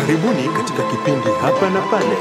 Karibuni katika kipindi hapa na pale.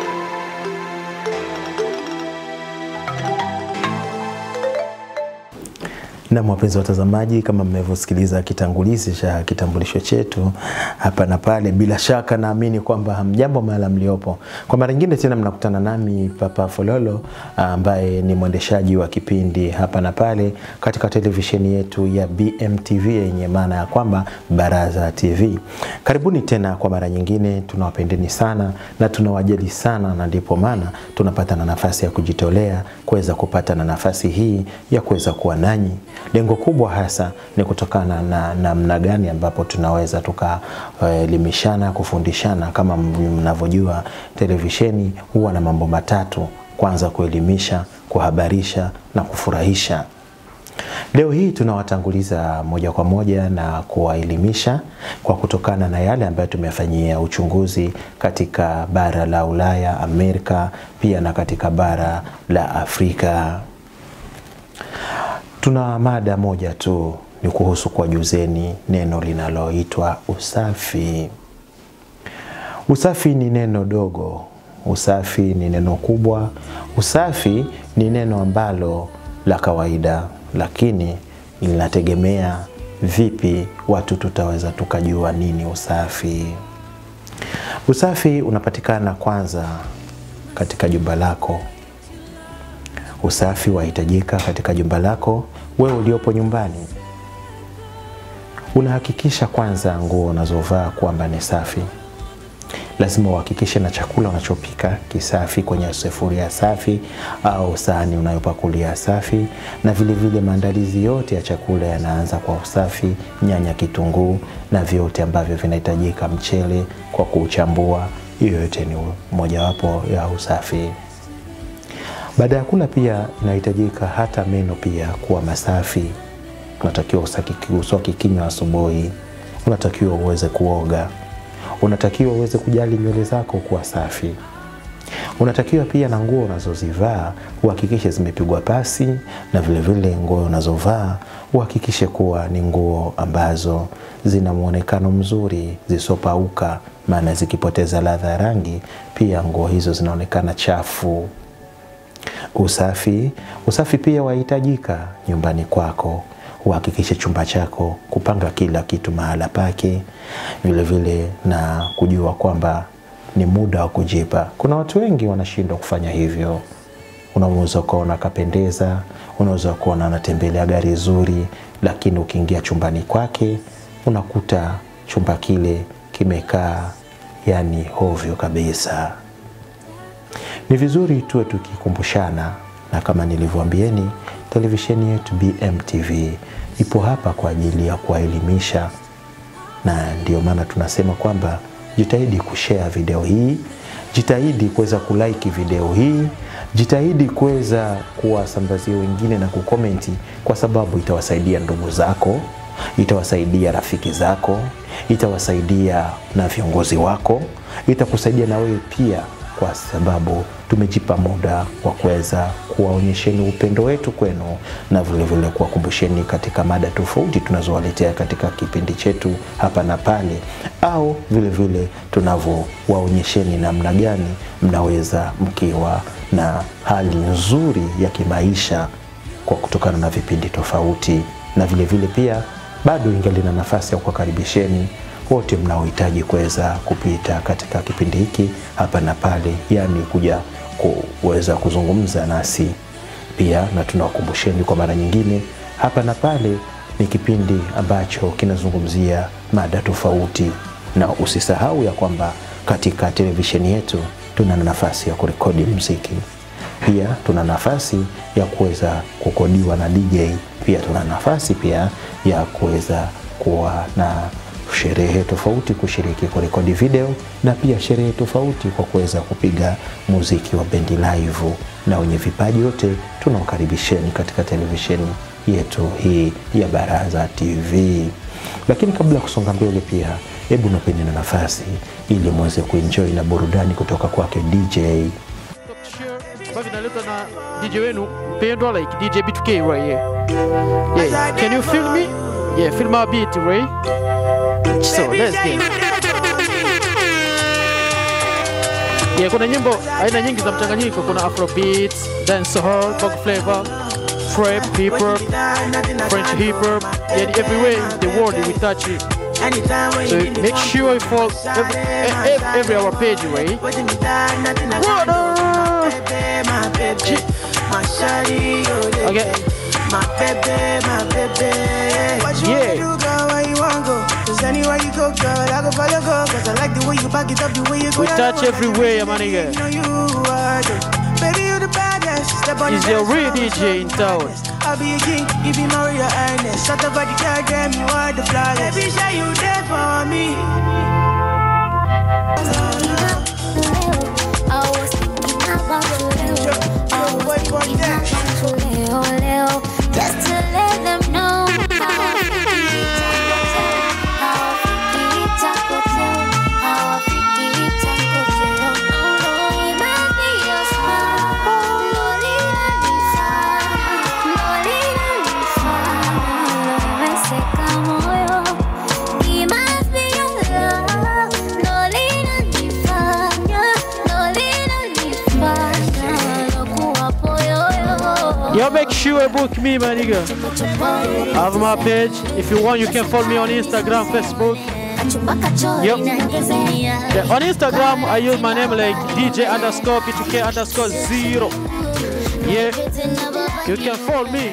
Na wapenzi watazamaji, kama mmevyosikiliza kitangulizi cha kitambulisho chetu hapa na pale, bila shaka naamini kwamba hamjambo mahala mliopo. Kwa mara nyingine tena mnakutana nami Papa Fololo ambaye ni mwendeshaji wa kipindi hapa na pale katika televisheni yetu ya BMTV yenye maana ya kwamba Baraza TV. Karibuni tena kwa mara nyingine, tunawapendeni sana na tunawajali sana, na ndipo maana tunapata na nafasi ya kujitolea kuweza kupata na nafasi hii ya kuweza kuwa nanyi lengo kubwa hasa ni kutokana na namna gani ambapo tunaweza tukaelimishana, uh, kufundishana. Kama mnavyojua, televisheni huwa na mambo matatu: kwanza kuelimisha, kuhabarisha na kufurahisha. Leo hii tunawatanguliza moja kwa moja na kuwaelimisha kwa kutokana na yale ambayo tumefanyia uchunguzi katika bara la Ulaya, Amerika, pia na katika bara la Afrika. Tuna mada moja tu, ni kuhusu kuwajuzeni neno linaloitwa usafi. Usafi ni neno dogo, usafi ni neno kubwa, usafi ni neno ambalo la kawaida, lakini linategemea vipi watu tutaweza tukajua nini usafi. Usafi unapatikana kwanza katika jumba lako. Usafi wahitajika katika jumba lako. Wewe uliopo nyumbani, unahakikisha kwanza nguo unazovaa kwamba ni safi. Lazima uhakikishe na chakula unachopika kisafi, kwenye sufuria safi au sahani unayopakulia safi, na vile vile maandalizi yote ya chakula yanaanza kwa usafi, nyanya, kitunguu na vyote ambavyo vinahitajika, mchele kwa kuuchambua. Hiyo yote ni mojawapo ya usafi. Baada ya kula pia inahitajika hata meno pia kuwa masafi. Unatakiwa uswaki kinywa asubuhi, unatakiwa uweze kuoga, unatakiwa uweze kujali nywele zako kuwa safi. Unatakiwa pia na nguo unazozivaa uhakikishe zimepigwa pasi, na vile vile nguo unazovaa uhakikishe kuwa ni nguo ambazo zina muonekano mzuri, zisopauka, maana zikipoteza ladha ya rangi pia nguo hizo zinaonekana chafu. Usafi, usafi pia wahitajika nyumbani kwako. Uhakikishe chumba chako kupanga kila kitu mahala pake, vile vile na kujua kwamba ni muda wa kujipa. Kuna watu wengi wanashindwa kufanya hivyo. Unaweza kuona kapendeza, unaweza kuona anatembelea gari zuri, lakini ukiingia chumbani kwake unakuta chumba kile kimekaa yani hovyo kabisa. Ni vizuri tuwe tukikumbushana, na kama nilivyoambieni, televisheni yetu BMTV ipo hapa kwa ajili ya kuwaelimisha, na ndio maana tunasema kwamba jitahidi kushare video hii, jitahidi kuweza kulike video hii, jitahidi kuweza kuwasambazia wengine na kukomenti, kwa sababu itawasaidia ndugu zako, itawasaidia rafiki zako, itawasaidia na viongozi wako, itakusaidia na wewe pia kwa sababu tumejipa muda wa kuweza kuwaonyesheni upendo wetu kwenu na vilevile kuwakumbusheni katika mada tofauti tunazowaletea katika kipindi chetu hapa na pale, au vilevile tunavyowaonyesheni namna gani mnaweza mkiwa na hali nzuri ya kimaisha kwa kutokana na vipindi tofauti, na vilevile vile pia bado ingali na nafasi ya kuwakaribisheni wote mnaohitaji kuweza kupita katika kipindi hiki hapa na pale, yani kuja kuweza kuzungumza nasi pia, na tunawakumbusheni kwa mara nyingine, hapa na pale ni kipindi ambacho kinazungumzia mada tofauti, na usisahau ya kwamba katika televisheni yetu tuna nafasi ya kurekodi muziki, pia tuna nafasi ya kuweza kukodiwa na DJ, pia tuna nafasi pia ya kuweza kuwa na sherehe tofauti kushiriki kurekodi video na pia sherehe tofauti kwa kuweza kupiga muziki wa bendi live, na wenye vipaji wote tunawakaribisheni katika televisheni yetu hii ya Baraza TV. Lakini kabla ya kusonga mbele, pia hebu napeni na nafasi ili muweze kuenjoy na burudani kutoka kwake DJ ambavyo vinaletwa na DJ wenu mpendwa like DJ B2K right here. Yeah, can you feel me? Yeah, feel my beat, right? So let's get it. Yeah, kuna nyimbo aina nyingi za mchanganyiko. Kuna afrobeats, dancehall, funk flavor, trap, hip hop, French hip hop. Yeah, everywhere in the world we touch it. So make sure you follow every, every, every our page, right? Okay. My baby, my baby. What you Yeah. wanna do, girl? Where you wanna go? Cause anywhere you go, girl, I go follow, go. Cause I like the way you back it up, the way you go. We down touch low. everywhere, my nigga. You know you are the Baby, you the baddest. Step on Is the your dance real floor, DJ in town? I'll be a king, you be Maria Ernest. Shut up, body, girl, damn, you are the flawless. Baby, show you there for me. Just to let them know how I feel it, taco tail, how I feel it, taco tail. No, no, it might be your smile. No, linanifanya, no, linanifanya, me seca moyo. It must be your love. No, linanifanya, no, linanifanya, nakuwa poyoyo. Yo, make sure you book me, my nigga. I have my page. If you want, you can follow me on Instagram, Facebook. Yep. Yeah, on Instagram, I use my name like DJ underscore P2K underscore zero. Yeah, you can follow me.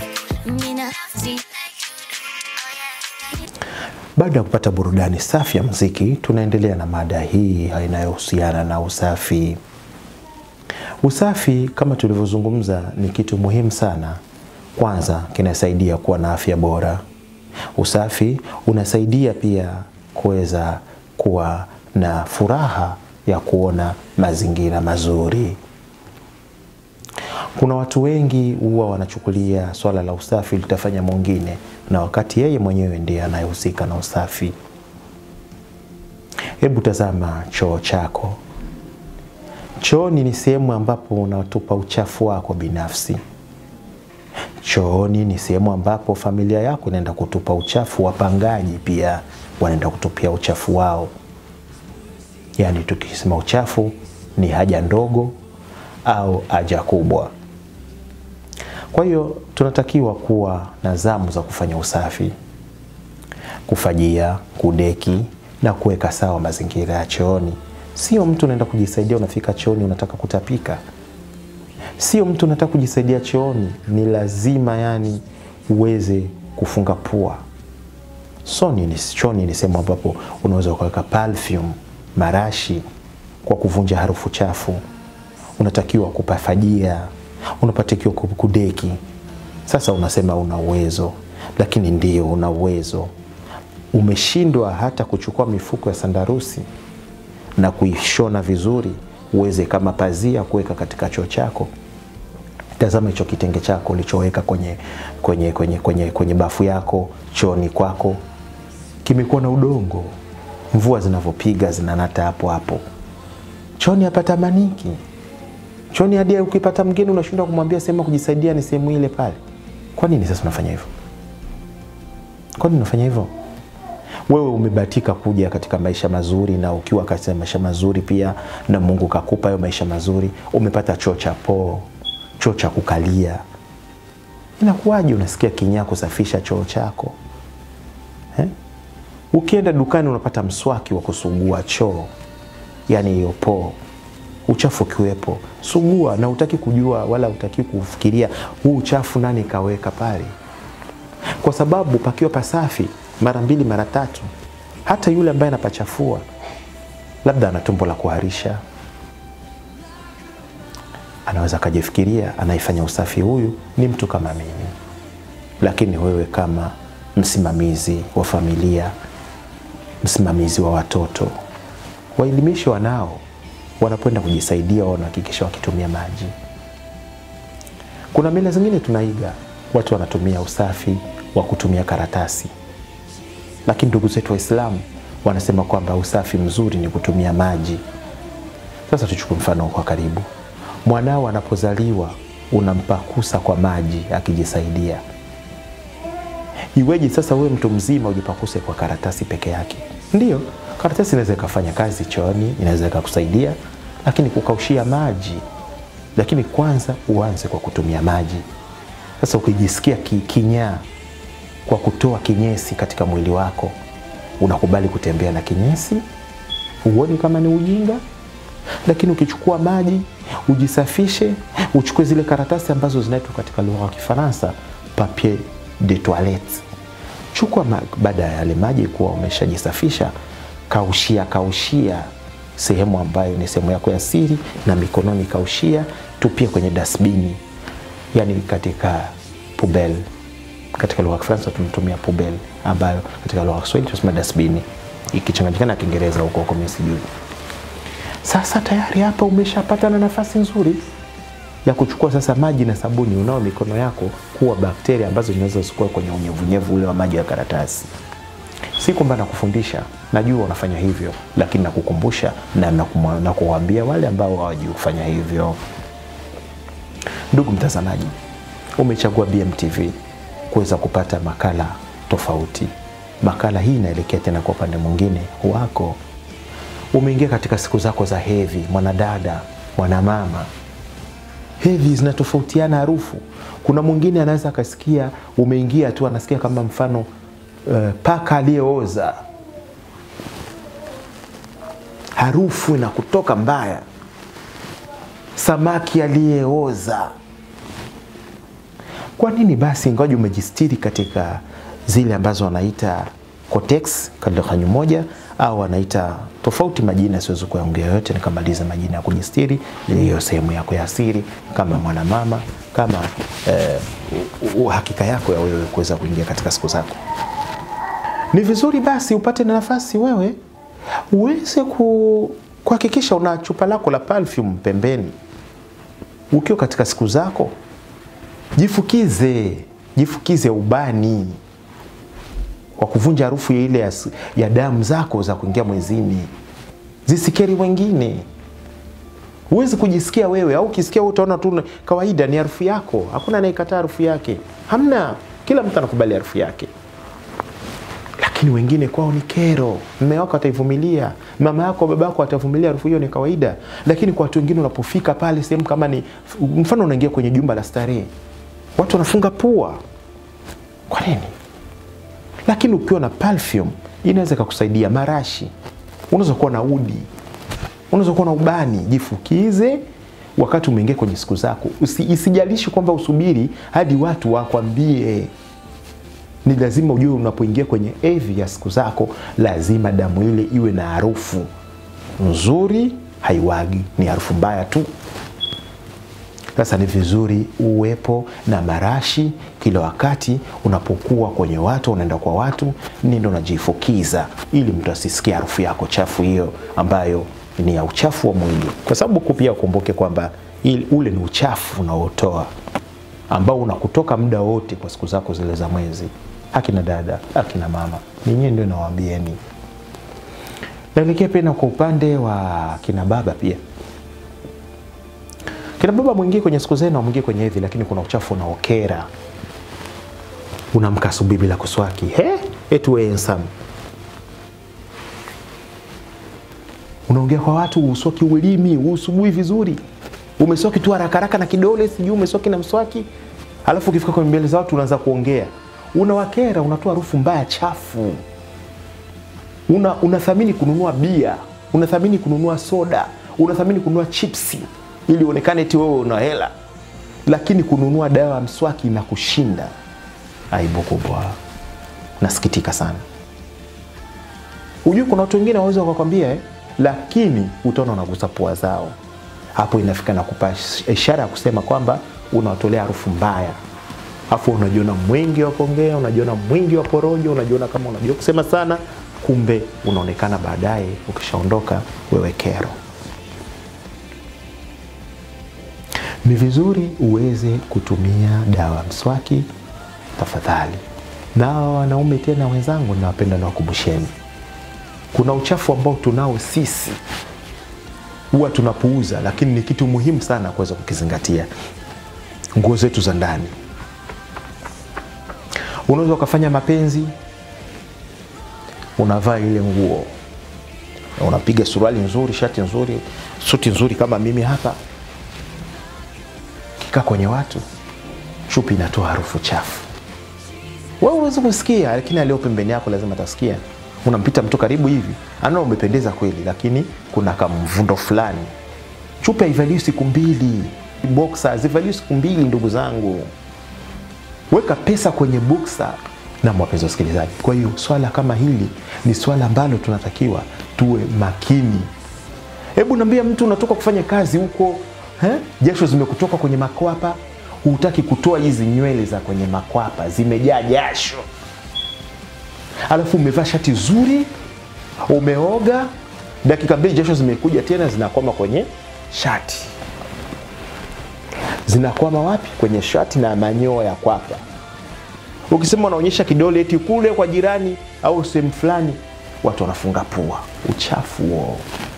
Baada ya kupata burudani safi ya muziki, tunaendelea na mada hii inayohusiana na usafi. Usafi kama tulivyozungumza ni kitu muhimu sana. Kwanza kinasaidia kuwa na afya bora. Usafi unasaidia pia kuweza kuwa na furaha ya kuona mazingira mazuri. Kuna watu wengi huwa wanachukulia swala la usafi litafanya mwingine, na wakati yeye mwenyewe ndiye anayehusika na usafi. Hebu tazama choo chako. Chooni ni sehemu ambapo unatupa uchafu wako binafsi. Chooni ni sehemu ambapo familia yako inaenda kutupa uchafu, wapangaji pia wanaenda kutupia uchafu wao. Yaani tukisema uchafu ni haja ndogo au haja kubwa. Kwa hiyo tunatakiwa kuwa na zamu za kufanya usafi, kufajia, kudeki na kuweka sawa mazingira ya chooni. Sio mtu unaenda kujisaidia, unafika chooni unataka kutapika. Sio mtu unataka kujisaidia chooni, ni lazima yani uweze kufunga pua. Soni ni chooni ni sehemu ambapo unaweza ukaweka perfume, marashi kwa kuvunja harufu chafu. Unatakiwa kupafajia, unapatakiwa kudeki. Sasa unasema una uwezo, lakini ndio una uwezo. Umeshindwa hata kuchukua mifuko ya sandarusi na kuishona vizuri uweze kama pazia kuweka katika choo chako. Tazama hicho kitenge chako ulichoweka kwenye, kwenye, kwenye, kwenye, kwenye bafu yako chooni kwako, kimekuwa na udongo, mvua zinavyopiga zinanata hapo hapo. Chooni hapatamaniki. Chooni hadi ukipata mgeni unashindwa kumwambia sehemu ya kujisaidia ni sehemu ile pale. Kwa nini sasa unafanya hivyo? Kwa nini unafanya hivyo? Wewe umebahatika kuja katika maisha mazuri, na ukiwa katika maisha mazuri pia na Mungu kakupa hayo maisha mazuri, umepata choo cha poo, choo cha kukalia. Inakuwaje unasikia kinyaa kusafisha choo chako eh? Ukienda dukani unapata mswaki wa kusugua choo, yani hiyo poo, uchafu ukiwepo, sugua, na utaki kujua wala utaki kufikiria huu uchafu nani kaweka pale, kwa sababu pakiwa pasafi mara mbili mara tatu, hata yule ambaye anapachafua labda ana tumbo la kuharisha, anaweza akajifikiria anaifanya usafi huyu ni mtu kama mimi. Lakini wewe kama msimamizi wa familia, msimamizi wa watoto, waelimishe wanao wanapoenda kujisaidia, wanahakikisha wakitumia maji. Kuna mila zingine tunaiga, watu wanatumia usafi wa kutumia karatasi lakini ndugu zetu Waislamu wanasema kwamba usafi mzuri ni kutumia maji. Sasa tuchukue mfano kwa karibu, mwanao anapozaliwa unampakusa kwa maji akijisaidia. Iweje sasa wewe mtu mzima ujipakuse kwa karatasi peke yake? Ndiyo, karatasi inaweza ikafanya kazi chooni, inaweza ikakusaidia, lakini kukaushia maji, lakini kwanza uanze kwa kutumia maji. Sasa ukijisikia ki, kinyaa kwa kutoa kinyesi katika mwili wako, unakubali kutembea na kinyesi, huoni kama ni ujinga? Lakini ukichukua maji ujisafishe, uchukue zile karatasi ambazo zinaitwa katika lugha ya Kifaransa papier de toilette, chukua ma- baada ya yale maji kuwa umeshajisafisha, kaushia kaushia sehemu ambayo ni sehemu yako ya siri, na mikononi kaushia, tupia kwenye dasbini, yani katika pubel. Katika lugha ya Kifaransa tunatumia pubel, ambayo katika lugha ya Kiswahili tunasema dasbini, ikichanganyikana na Kiingereza huko huko, mimi sijui. Sasa tayari hapa umeshapata na nafasi nzuri ya kuchukua sasa maji na sabuni unao mikono yako kuwa bakteria ambazo zinaweza zikuwa kwenye unyevunyevu ule wa maji ya karatasi. Si kwamba nakufundisha, najua unafanya hivyo, lakini nakukumbusha na nakumwa- na kuwaambia wale ambao hawajui kufanya hivyo. Ndugu mtazamaji, umechagua BMTV kuweza kupata makala tofauti. Makala hii inaelekea tena kwa upande mwingine wako umeingia katika siku zako za hedhi, mwanadada, mwanamama, hedhi zinatofautiana harufu. Kuna mwingine anaweza akasikia umeingia tu anasikia kama mfano uh, paka aliyeoza, harufu inakutoka mbaya, samaki aliyeoza. Kwa nini basi ingawaji umejistiri katika zile ambazo wanaita Kotex katika moja au wanaita tofauti majina, siwezi kuyaongea yote nikamaliza majina ya kujistiri, hiyo sehemu yako ya siri kama mwanamama, kama eh, u- uhakika yako ya wewe kuweza kuingia katika siku zako. Ni vizuri basi upate na nafasi wewe uweze ku- kuhakikisha una chupa lako la perfume pembeni ukiwa katika siku zako jifukize jifukize ubani kwa kuvunja harufu ya ile ya, s- ya damu zako za kuingia mwezini zisikeri wengine huwezi kujisikia wewe au ukisikia wewe utaona tu kawaida ni harufu yako hakuna anayekataa harufu yake hamna kila mtu anakubali harufu yake lakini wengine kwao ni kero. Mme wako ataivumilia, mama yako, baba yako atavumilia, harufu hiyo ni kawaida. Lakini kwa watu wengine, unapofika pale sehemu kama ni mfano, unaingia kwenye jumba la starehe, watu wanafunga pua. Kwa nini? Lakini ukiwa na perfume inaweza ikakusaidia. Marashi, unaweza kuwa na udi, unaweza kuwa na ubani. Jifukize wakati umeingia kwenye siku zako, Usi, isijalishi kwamba usubiri hadi watu wakwambie ni lazima ujue unapoingia kwenye hedhi ya siku zako, lazima damu ile iwe na harufu nzuri, haiwagi, ni harufu mbaya tu. Sasa ni vizuri uwepo na marashi kila wakati unapokuwa kwenye watu, unaenda kwa watu, nindo unajifukiza ili mtu asisikie harufu yako chafu hiyo ambayo ni ya uchafu wa mwili, kwa sababu ku- pia ukumbuke kwamba ili- ule ni uchafu unaotoa ambao unakutoka muda wote kwa siku zako zile za mwezi. Akina dada, akina mama, ninyi ndio nawaambieni. Naelekea pia kwa upande wa kina baba pia. Kina baba mwingie kwenye siku zenu, mwingie kwenye hedhi, lakini kuna uchafu unaokera. Unamka asubuhi bila kuswaki, he, eti wewe handsome. Unaongea kwa watu, uswaki ulimi, usubui vizuri, umeswaki tu haraka haraka na kidole, sijui umeswaki na mswaki, alafu ukifika kwenye mbele za watu unaanza kuongea, unawakera, unatoa harufu mbaya chafu una, unathamini kununua bia, unathamini kununua soda, unathamini kununua chipsi ili uonekane eti wewe una hela, lakini kununua dawa ya mswaki na kushinda. Aibu kubwa, nasikitika sana. Ujue kuna watu wengine waweza wakakwambia eh, lakini utaona unagusa pua zao. Hapo inafika na kupa ishara ya kusema kwamba unawatolea harufu mbaya, afu unajiona mwingi wa kuongea, unajiona mwingi wa porojo, unajiona kama unajua kusema sana, kumbe unaonekana baadaye ukishaondoka wewe kero. Ni vizuri uweze kutumia dawa ya mswaki tafadhali. Na hawa wanaume tena wenzangu, nawapenda nawakumbusheni, kuna uchafu ambao tunao sisi huwa tunapuuza, lakini ni kitu muhimu sana kuweza kukizingatia. Nguo zetu za ndani, unaweza ukafanya mapenzi, unavaa ile nguo, unapiga suruali nzuri, shati nzuri, suti nzuri kama mimi hapa, kikaa kwenye watu, chupi inatoa harufu chafu. Wewe huwezi kusikia, lakini aliyo pembeni yako lazima atasikia. Unampita mtu karibu hivi, anaona umependeza kweli, lakini kuna kamvundo fulani. Chupi haivaliwi siku mbili, boxer hazivaliwi siku mbili, ndugu zangu. Weka pesa kwenye boxer na wapenzi wasikilizaji. Kwa hiyo swala kama hili ni swala ambalo tunatakiwa tuwe makini. Hebu naambia mtu unatoka kufanya kazi huko eh, jasho zimekutoka kwenye makwapa, hutaki kutoa hizi nywele za kwenye makwapa, zimejaa jasho, alafu umevaa shati zuri, umeoga, dakika mbili jasho zimekuja tena zinakwama kwenye shati. Zinakwama wapi? Kwenye shati na manyoya ya kwapa. Ukisema unaonyesha kidole eti kule kwa jirani au sehemu fulani, watu wanafunga pua. Uchafu huo,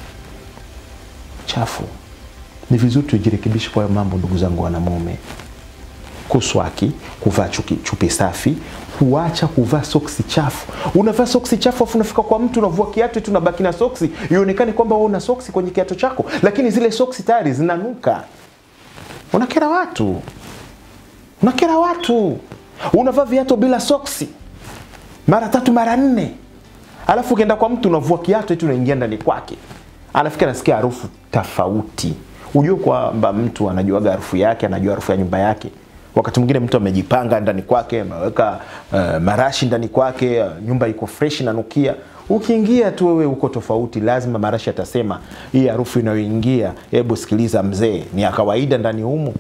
uchafu. Ni vizuri tujirekebishe kwa hayo mambo, ndugu zangu wanamume. Kuswaki, kuvaa chuki- chupi safi, kuacha kuvaa soksi chafu. Unavaa soksi chafu afu unafika kwa mtu unavua kiatu eti unabaki na soksi, ionekane kwamba wewe una soksi kwenye kiatu chako, lakini zile soksi tayari zinanuka. Unakera watu, unakera watu. Unavaa viatu bila soksi mara tatu mara nne, alafu ukienda kwa mtu unavua kiatu eti unaingia ndani kwake, anafika anasikia harufu tofauti. Ujue kwamba mtu anajuaga harufu yake, anajua harufu ya nyumba yake. Wakati mwingine mtu amejipanga ndani kwake, ameweka uh, marashi ndani kwake, uh, nyumba iko fresh inanukia. Ukiingia tu wewe uko tofauti, lazima marashi atasema hii harufu inayoingia, hebu sikiliza mzee, ni ya kawaida ndani humu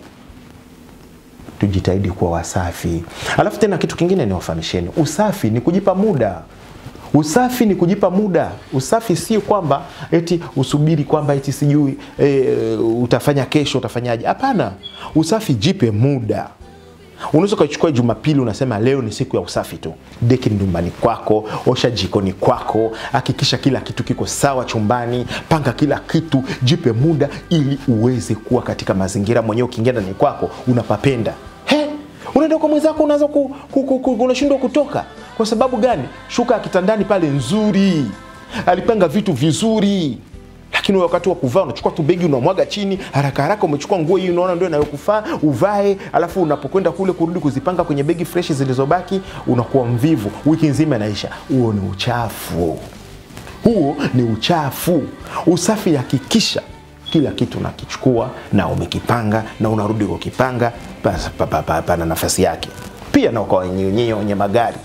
tujitahidi kuwa wasafi. Alafu tena kitu kingine ni wafahamisheni, usafi ni kujipa muda. Usafi ni kujipa muda. Usafi si kwamba eti usubiri kwamba eti sijui e, utafanya kesho utafanyaje. Hapana, usafi jipe muda. Unaweza ukachukua Jumapili unasema leo ni siku ya usafi tu. Deki nyumbani kwako, osha jikoni kwako, hakikisha kila kitu kiko sawa chumbani, panga kila kitu, jipe muda ili uweze kuwa katika mazingira mwenyewe. Ukiingia ndani kwako unapapenda. He, unaenda kwa mwenzako unaanza ku, ku, ku, ku, unashindwa kutoka. Kwa sababu gani? Shuka ya kitandani pale nzuri, alipanga vitu vizuri lakini wakati wa kuvaa unachukua tu begi unamwaga chini haraka haraka, umechukua nguo hii unaona ndio inayokufaa uvae, alafu unapokwenda kule kurudi kuzipanga kwenye begi fresh zilizobaki unakuwa mvivu, wiki nzima inaisha. Huo ni uchafu, huo ni uchafu. Usafi, hakikisha kila kitu unakichukua na umekipanga na unarudi kukipanga basi pa- pa- pa- pana nafasi yake. Pia na kwa wenye wenye magari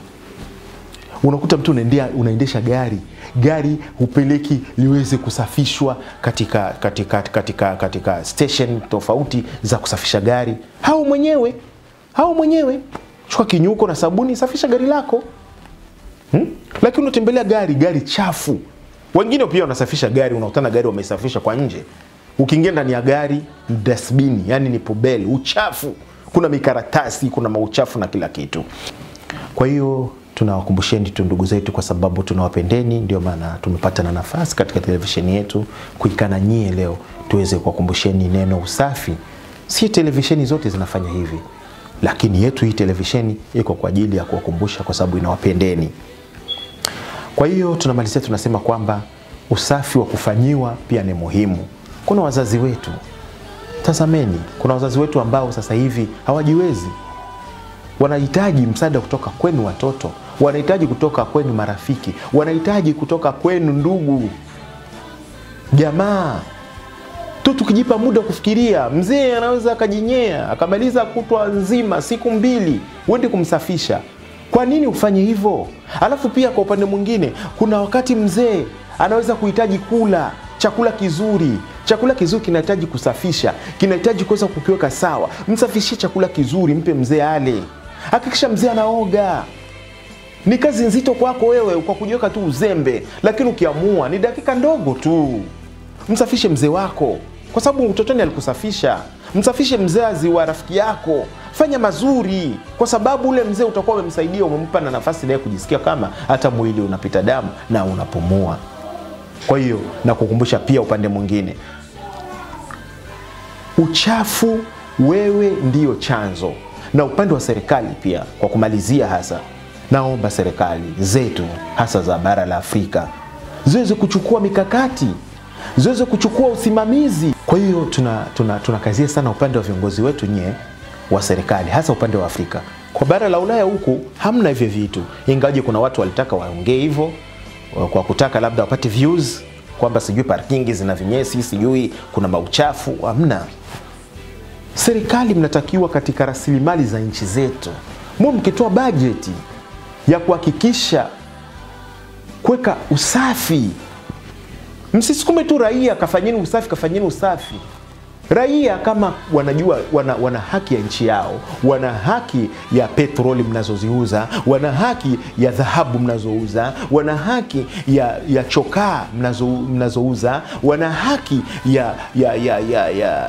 unakuta mtu unaendea, unaendesha gari gari hupeleki liweze kusafishwa katika, katika, katika, katika station tofauti za kusafisha gari hao mwenyewe hao mwenyewe chukua kinyuko na sabuni safisha gari lako hmm? lakini unatembelea gari gari chafu wengine pia wanasafisha gari unakutana gari wamesafisha kwa nje ukiingia ndani ya gari ni dasbini yani ni pobeli uchafu kuna mikaratasi kuna mauchafu na kila kitu kwa hiyo tunawakumbusheni tu ndugu zetu, kwa sababu tunawapendeni, ndio maana tumepata na nafasi katika televisheni yetu kuikana nyie leo, tuweze kuwakumbusheni neno usafi. Si televisheni zote zinafanya hivi, lakini yetu hii televisheni iko kwa ajili ya kuwakumbusha, kwa sababu inawapendeni. Kwa hiyo tunamalizia, tunasema kwamba usafi wa kufanyiwa pia ni muhimu. Kuna wazazi wetu, tazameni, kuna wazazi wetu ambao sasa hivi hawajiwezi wanahitaji msaada kutoka kwenu watoto, wanahitaji kutoka kwenu marafiki, wanahitaji kutoka kwenu ndugu, jamaa tu. Tukijipa muda kufikiria, mzee anaweza akajinyea akamaliza kutwa nzima, siku mbili, uende kumsafisha. Kwa nini ufanye hivyo? Alafu pia kwa upande mwingine, kuna wakati mzee anaweza kuhitaji kula chakula kizuri. Chakula kizuri kinahitaji kusafisha, kinahitaji kuweza kukiweka sawa. Msafishie chakula kizuri, mpe mzee ale. Hakikisha mzee anaoga. Ni kazi nzito kwako wewe kwa kujiweka tu uzembe, lakini ukiamua ni dakika ndogo tu. Msafishe mzee wako, kwa sababu utotoni alikusafisha. Msafishe mzazi wa rafiki yako, fanya mazuri, kwa sababu ule mzee utakuwa umemsaidia, umempa na nafasi naye kujisikia kama hata mwili unapita damu na unapumua. Kwa hiyo na kukumbusha pia upande mwingine, uchafu wewe ndiyo chanzo, na upande wa serikali pia. Kwa kumalizia, hasa naomba serikali zetu hasa za bara la Afrika ziweze kuchukua mikakati, ziweze kuchukua usimamizi. Kwa hiyo tuna, tuna, tunakazia sana upande wa viongozi wetu nyie wa serikali, hasa upande wa Afrika. Kwa bara la Ulaya huku hamna hivyo vitu, ingawaje kuna watu walitaka waongee hivyo kwa kutaka labda wapate views kwamba sijui parkingi zina vinyesi, sijui kuna mauchafu. Hamna. Serikali mnatakiwa katika rasilimali za nchi zetu mu mkitoa bajeti ya kuhakikisha kuweka usafi, msisukume tu raia kafanyeni usafi, kafanyeni usafi. Raia kama wanajua wana, wana haki ya nchi yao, wana haki ya petroli mnazoziuza, wana haki ya dhahabu mnazouza, wana haki ya, ya chokaa mnazo, mnazouza, wana haki ya, ya, ya, ya, ya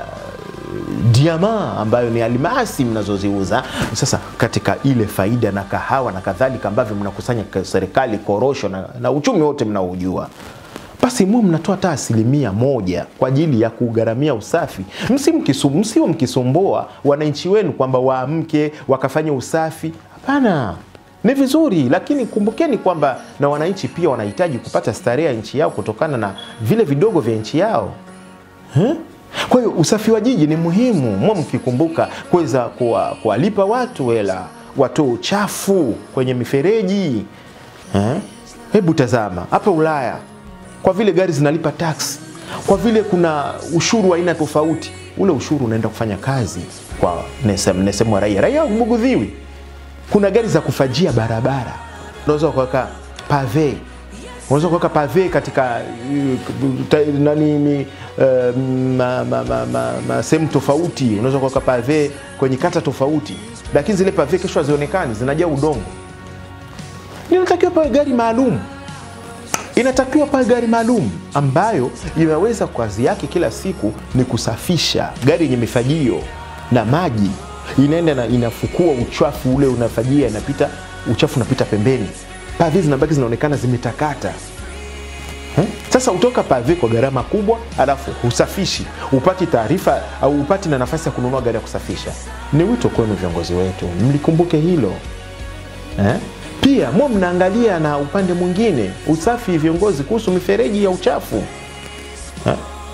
diama ambayo ni almasi mnazoziuza. Sasa katika ile faida na kahawa na kadhalika ambavyo mnakusanya kwa serikali, korosho na, na uchumi wote mnaojua basi mu mnatoa hata asilimia moja kwa ajili ya kugharamia usafi. Msimkisu- Msiwe mkisumbua wananchi wenu kwamba waamke wakafanya usafi. Hapana, ni vizuri, lakini kumbukeni kwamba na wananchi pia wanahitaji kupata starehe ya nchi yao kutokana na vile vidogo vya nchi yao eh? Kwa hiyo usafi wa jiji ni muhimu, mwa mkikumbuka kuweza kuwa- kuwalipa watu hela watoe uchafu kwenye mifereji eh? Hebu tazama hapa Ulaya, kwa vile gari zinalipa tax, kwa vile kuna ushuru wa aina tofauti, ule ushuru unaenda kufanya kazi kwa nesem- nesemu wa raia. Raia hubugudhiwi. Kuna gari za kufajia barabara, unaweza kuweka pave unaweza kuweka pave katika uh, ta- nani ni, uh, ma, ma, ma, ma, ma, sehemu tofauti. Unaweza kuweka pave kwenye kata tofauti, lakini zile pave kesho hazionekani, zinajaa udongo. Inatakiwa pawe gari maalum, inatakiwa pawe gari maalum ambayo inaweza kazi yake kila siku ni kusafisha, gari yenye mifagio na maji inaenda na inafukua uchafu ule unafajia, inapita uchafu unapita pembeni, pave zinabaki zinaonekana zimetakata. Eh? Sasa utoka pave kwa gharama kubwa, alafu husafishi, upati taarifa au upati na nafasi ya kununua gari ya kusafisha. Ni wito kwenu viongozi wetu, mlikumbuke hilo eh? Pia mwa mnaangalia na upande mwingine usafi, viongozi kuhusu mifereji ya uchafu eh?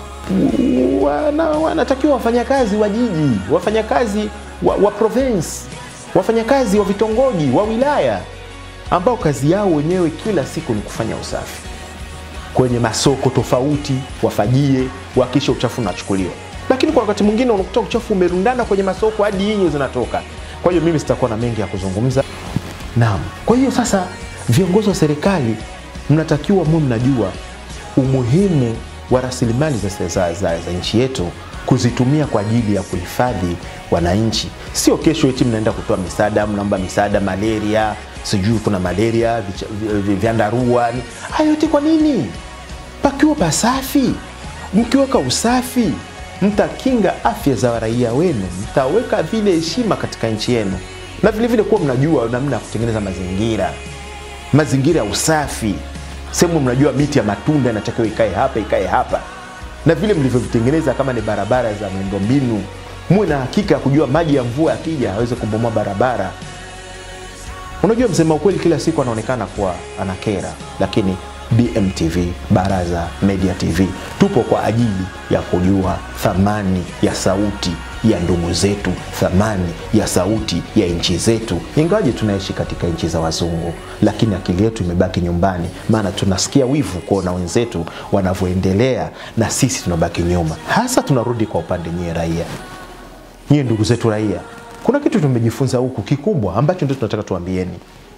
wana, wanatakiwa wafanyakazi wa jiji, wafanyakazi wa, wa province, wafanyakazi wa vitongoji, wa wilaya ambao kazi yao wenyewe kila siku ni kufanya usafi kwenye masoko tofauti, wafajie, wakisha uchafu unachukuliwa. Lakini kwa wakati mwingine unakuta uchafu umerundana kwenye masoko hadi inyo zinatoka. Kwa hiyo mimi sitakuwa na mengi ya kuzungumza. Naam. Kwa hiyo sasa, viongozi wa serikali mnatakiwa mu mnajua umuhimu wa rasilimali za, za, za, za nchi yetu kuzitumia kwa ajili ya kuhifadhi wananchi. Sio kesho eti mnaenda kutoa misaada, mnaomba misaada malaria, sijui kuna malaria, vicha- vi- vi- vyandarua. ni- Hayo yote kwa nini? Pakiwa pasafi, mkiweka usafi, mtakinga afya za raia wenu, mtaweka vile heshima katika nchi yenu, na vile vile kuwa mnajua namna ya kutengeneza mazingira mazingira ya usafi, sehemu mnajua miti ya matunda inatakiwa ikae hapa, ikae hapa, na vile mlivyovitengeneza kama ni barabara za miundombinu, muwe na hakika ya kujua maji ya mvua yakija aweze kubomoa barabara. Unajua, msema ukweli kila siku anaonekana kuwa anakera, lakini BMTV, Baraza Media TV, tupo kwa ajili ya kujua thamani ya sauti ya ndugu zetu, thamani ya sauti ya nchi zetu, ingawaje tunaishi katika nchi za wazungu, lakini akili yetu imebaki nyumbani, maana tunasikia wivu kuona wenzetu wanavyoendelea na sisi tunabaki nyuma. Hasa tunarudi kwa upande nyie raia, nyie ndugu zetu raia, kuna kitu tumejifunza huku kikubwa ambacho ndio tunataka tuambieni.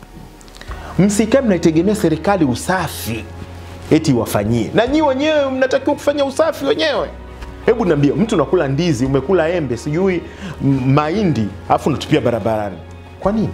Msikae mnaitegemea serikali usafi eti wafanyie, na nyi wenyewe mnatakiwa kufanya usafi wenyewe. Hebu niambie, mtu unakula ndizi, umekula embe, sijui m- mahindi, alafu unatupia barabarani, kwa nini?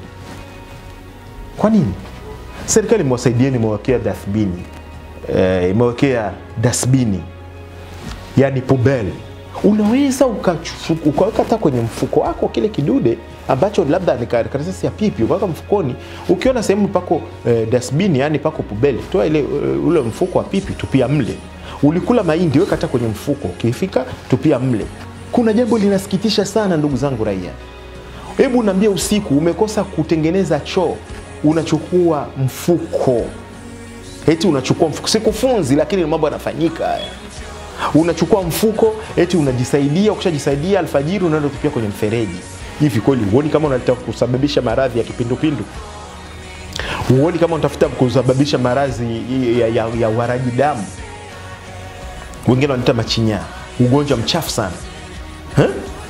Kwa nini? Serikali imewasaidieni, imewekea dasbini, eh, imewekea dasbini yani pubel unaweza ukachu- ukaweka hata kwenye mfuko wako kile kidude ambacho labda ni kar- karatasi ya pipi ukaweka mfukoni ukiona sehemu pako eh, dasbini yani pako pubel toa ile eh, ule mfuko wa pipi tupia mle ulikula mahindi weka hata kwenye mfuko ukifika tupia mle kuna jambo linasikitisha sana ndugu zangu raia hebu naambia usiku umekosa kutengeneza choo unachukua mfuko eti unachukua mfuko sikufunzi lakini ni mambo yanafanyika haya unachukua mfuko eti unajisaidia ukishajisaidia alfajiri unaenda kutupia kwenye mfereji hivi kweli huoni kama unataka kusababisha maradhi ya kipindupindu huoni kama unatafuta kusababisha maradhi ya, ya, ya uharaji damu wengine wanaita machinyaa ugonjwa mchafu sana Eh?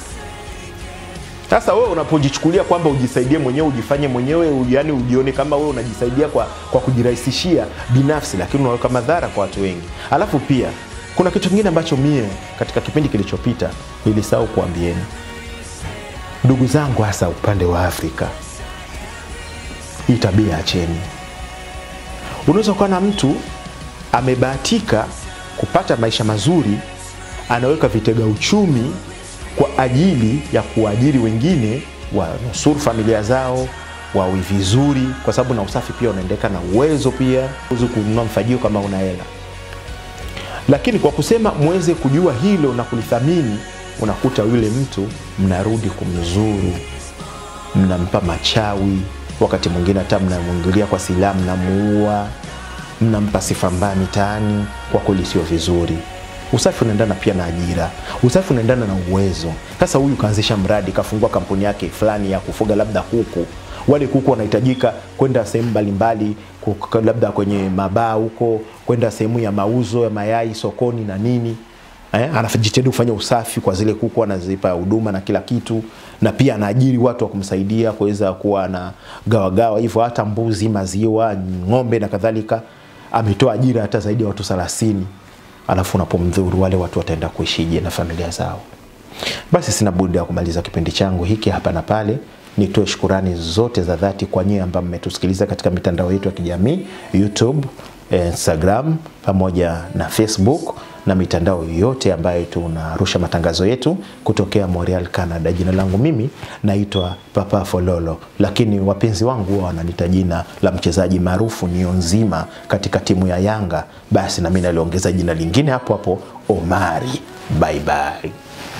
sasa wewe unapojichukulia kwamba ujisaidie mwenyewe ujifanye mwenyewe u- yani ujione kama wewe unajisaidia kwa, kwa kujirahisishia binafsi lakini unaweka madhara kwa watu wengi alafu pia kuna kitu kingine ambacho mie katika kipindi kilichopita nilisahau kuambieni ndugu zangu hasa upande wa afrika hii tabia acheni unaweza kuwa na mtu amebahatika kupata maisha mazuri anaweka vitega uchumi kwa ajili ya kuajiri wengine wanusuru familia zao wawe vizuri kwa sababu na usafi pia unaendeka na uwezo pia uwezi kununua mfagio kama una hela lakini kwa kusema mweze kujua hilo na kulithamini unakuta yule mtu mnarudi kumzuru mnampa machawi wakati mwingine hata mnamwingilia kwa silaha mnamuua mnampa sifa mbaya mitaani kwa kweli sio vizuri usafi unaendana pia na ajira usafi unaendana na uwezo sasa huyu kaanzisha mradi kafungua kampuni yake fulani ya kufuga labda kuku wale kuku wanahitajika kwenda sehemu mbalimbali ku- labda kwenye mabaa huko kwenda sehemu ya mauzo ya mayai sokoni na nini eh, anajitahidi kufanya usafi kwa zile kuku anazipa huduma na kila kitu na pia anaajiri watu wa kumsaidia kuweza kuwa na gawagawa hivyo hata mbuzi maziwa ng'ombe na kadhalika ametoa ajira hata zaidi ya watu 30 alafu unapomdhuru wale watu wataenda kuishije na familia zao basi sina budi ya kumaliza kipindi changu hiki hapa na pale nitoe shukurani zote za dhati kwa nyie ambao mmetusikiliza katika mitandao yetu ya kijamii youtube instagram pamoja na facebook na mitandao yote ambayo tunarusha matangazo yetu kutokea montreal canada jina langu mimi naitwa papa fololo lakini wapenzi wangu huwa wananita jina la mchezaji maarufu nio nzima katika timu ya yanga basi nami naliongeza jina lingine hapo hapo omari bye bye